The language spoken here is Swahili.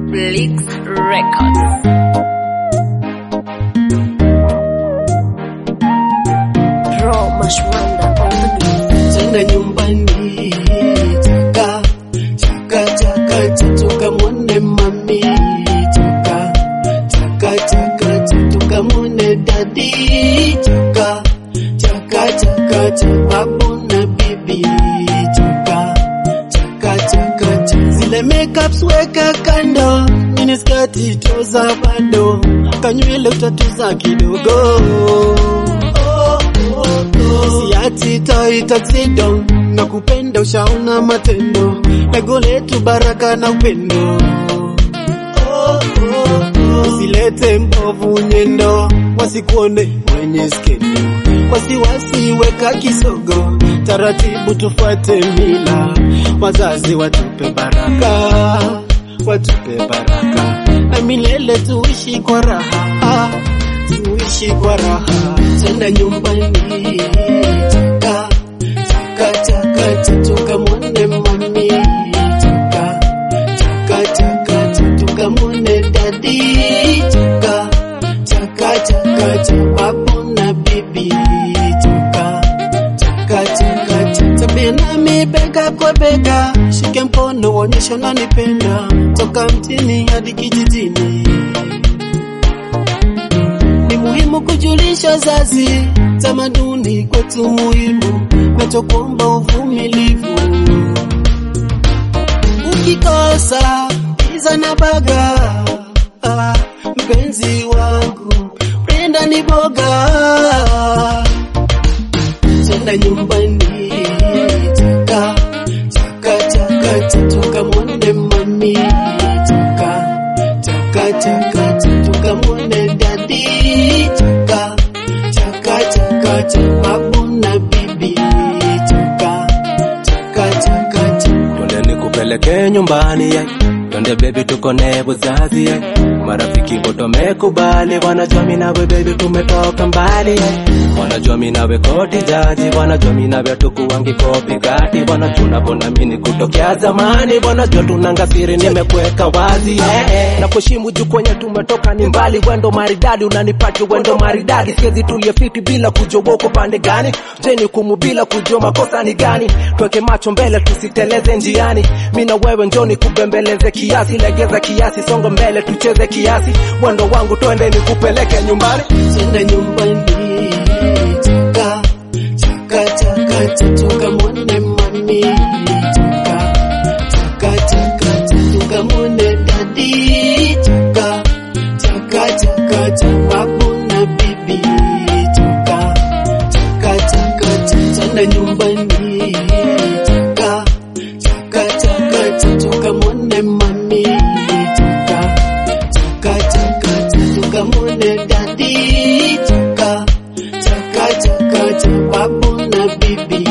Blix Records. Raw Mashwanda on the beat. Tena nyumbani chaka chaka chaka tukamwone mami chaka chaka chaka tukamwone dadi chaka chaka chaka cha babu na bibi chaka chaka chaka cha zile makeups weka kando mini skati toza bado kanywele utatuza kidogo oh, oh, oh. Siati toi tuxedo na kupenda ushaona matendo ego letu baraka na upendo oh, oh, oh. Usilete mbovu nyendo wasikuone mwenye skendo wasiwasi weka kisogo taratibu tufuate mila wazazi watupe baraka watupe baraka na milele tuishi kwa raha tuishi kwa raha tenda nyumbani chaka chaka chaka cha tukamwone mami chaka chaka chaka cha tukamwone dadi chaka chaka chaka cha babu na bibi chaka chaka chaka cha tabia nami bega kwa bega shike mkono uonyeshe unanipenda toka mtini hadi kijijini ni muhimu kujulisha wazazi, tamaduni kwetu muhimu, nachokuomba uvumilivu. Ukikosa pizza na baga, ah, mpenzi wangu penda ni boga, tenda nyumbani chaka chaka chaka cha tukamwone mami chaka chaka chaka cha tukamwone dadi chaka chaka chaka cha babu na bibi chaka chaka chaka cha Twende nikupeleke nyumbani ye. Twende baby tukone buzazi ye. Marafiki wote wamekubali, wanajua mimi nawe baby tumetoka mbali ye. Wanajua mimi nawe koti jaji, wanajua mimi nawe tukuwangi kopi gati, wanajua bona mimi kutokea zamani, wanajua tunanga siri nimekuweka wazi ye. Na kuheshimu juu kwenye tumetoka ni mbali, wendo maridadi unanipati wendo maridadi, siwezi tulie fiti bila kujua uko pande gani, jeni kumu bila kujua makosa ni gani, tweke macho mbele tusiteleze njiani, mi na wewe njoni kubembeleze kiasi, legeza kiasi, songo mbele tucheze kiasi, mwendo wangu twende nikupeleke nyumbani. tenda nyumbani chaka chaka chaka cha tukamwone mami chaka chaka chaka cha tukamwone dadi chaka chaka chaka cha babu na bibi chaka chaka chaka cha tenda nyumbani chaka chaka chaka cha tukamwone mami chaka chaka chaka cha tukamwone dadi chaka chaka chaka cha babu na bibi